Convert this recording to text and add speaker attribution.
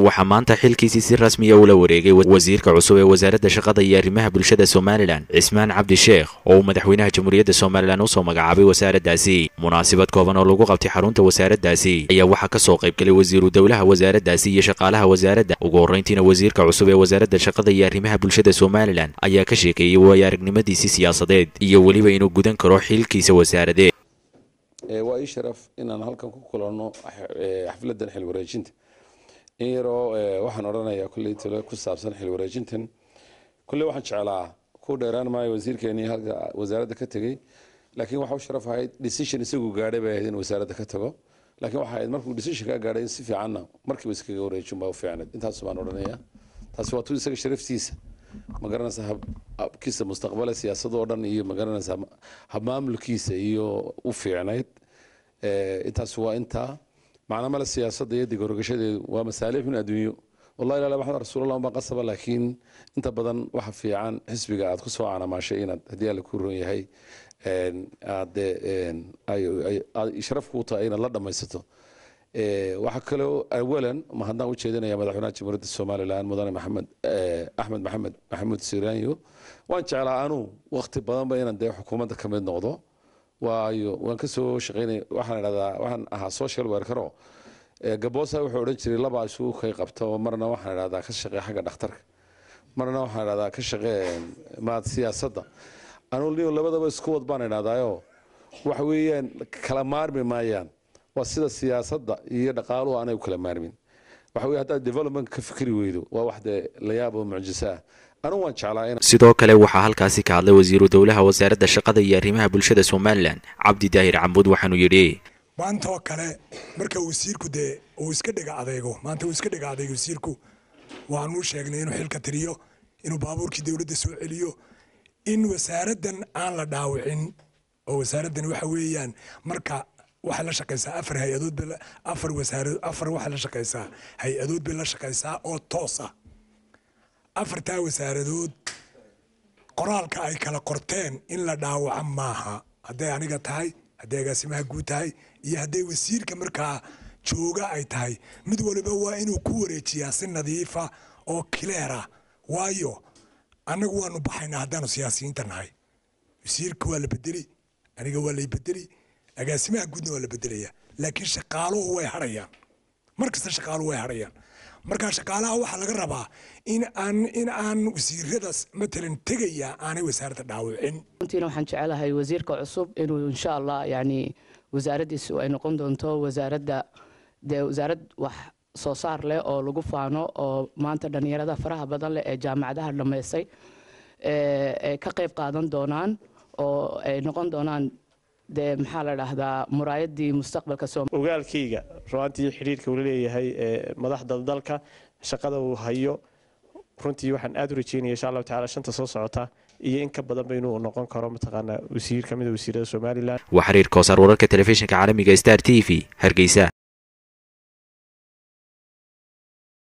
Speaker 1: waxaa maanta xilkiisii si rasmiya ula wareegay wasiirka cusub ee wasaaradda shaqada iyo arrimaha bulshada somalilan cismaan cabdi sheekh oo uu madaxweynaha jamhuuriyadda somalilan usoo magacaabay wasaaraddaasi munaasabad kooban oo lagu qabtay xarunta wasaaraddaasi ayaa waxaa ka soo qaybgalay wasiiru dowlaha wasaaraddaasi iyo shaqaalaha wasaaradda ugu horrayntiina wasiirka cusub ee wasaaradda shaqada iyo arrimaha bulshada somalilan ayaa ka sheekeeyey waayo aragnimadiisii siyaasadeed iyo weliba inuu gudan karo xilkiisa wasaaradeed
Speaker 2: waa ii sharaf inaan halkan ku kulanno xafladan xil wareejinta in yaroo waxaan odhanayaa kulley talo ku saabsan xil wareejintan kulley waxaan jeclaa ku dheeraan maayo wasiirkeenii halka wasaaradda ka tegey laakiin waxa u sharaf ahayd decision isagu gaadhay bay ahayd in wasaaradda ka tago laakiin waxa ahayd markuu decision ka gaadhay in si fiicanna markiiba iskaga wareejin baa u fiicnayd intaas baan odhanayaa taasi waa tu isaga sharaftiisa ma garanaysa habkiisa mustaqbale siyaasadoo dhan iyo ma garanaysa habmaamulkiisa iyo u fiicnayd intaas waa intaa macna male siyaasadda iyo digorogashadeedu waa masaalixun adduunyo wallahi ilaala maxamed rasuulallah unbaa qasaba laakiin inta badan waxa fiican xisbiga aad ku soo canaamaashay inaad haddii alla ku ron yahay aade sharaf kuu tahay inaad la dhammaysato waxaa kaloo awalan ma haddaan u jeedinaya madaxweynaha jamhuuriyadda somalilan mudane maxamed axmed maxamed maxamuud siraanyo waan jeclaa anuu waqti badanba inaan dee xukuumadda ka mid noqdo waayo waan ka soo shaqeynay waxaan idhahdaa waxaan ahaa social workero gaboosa wuxuu odhan jiray labaa isugu kay qabta oo marna waxaan idhahdaa ka shaqee xagga dhakhtarka marna waxaan idhahdaa ka shaqee maad siyaasadda anuu niyo labadaba isku wad baan idhahdaayo waxa weeyaan kala maarmi maayaan waa sida siyaasadda iyo dhaqaaluhu aanay u kala maarmin waxa weye haddaad development ka fikri weydo waa wax dee la yaab oo mucjiso ah anugu waan jeclaa
Speaker 1: sidoo kale waxaa halkaasi ka hadlay wasiiru dowlaha wasaaradda shaqada iyo arrimaha bulshada somalilan cabdi daahir cambuud waxaanuu yidhi
Speaker 3: maanta oo kale marka wasiirku dee uu iska dhiga adeygo maanta uu iska dhiga adeygo wasiirku waanuu sheegnay inuu xilka tiriyo inuu baabuurkii dowladda soo celiyo in wasaaraddan aan la dhaawicin oo wasaaraddan waxa weeyaan marka waxay la shaqaysaa afar hay-adood bay afar wasaarad afar waxay la shaqaysaa hay-adood bay la shaqaysaa oo toos ah afartaa wasaaradood qoraalka ay kala qorteen in la dhaawaco maaha hadday aniga tahay hadday agaasimaha guud tahay iyo hadday wasiirka markaa jooga ay tahay mid waliba waa inuu ku wareejiyaa si nadiifa oo kileera waayo annagu waanu baxaynaa haddaanu siyaasiyiinta nahay wasiirka waa la bedeli aniga waa lay bedeli agaasimaha guudna waa la bedelaya laakiin shaqaaluhu way harayaan mar kasta shaqaaluhu way harayaan marka shaqaalaha waxaa laga rabaa in aan in aan wasiiradaas matalan tegaya aanay wasaaradda dhaawicin
Speaker 4: runtiina waxaan jecelahay wasiirka cusub inuu insha allah yani wasaaraddiisu ay noqon doonto wasaaradda dee wasaarad wax soo saar leh oo lagu faano oo maanta dhallinyarada faraha badan leh ee jaamacadaha dhammaystay ay ka qayb qaadan doonaan oo ay noqon doonaan dee maxaa la dhahdaa muraayadii mustaqbalka
Speaker 5: ogaalkayga ruantii xidhiirka uu leeyahay madaxda dalka shaqada uu hayo runtii waxaan aad u rajeynaya insha allahu tacala shanta soo socota iyo in ka badanba inuu noqon karo mataqaanaa wasiir ka mid a wasiirada somalilan
Speaker 1: waa xiriir koosaar wararka telefishinka caalamiga star t v hargeysa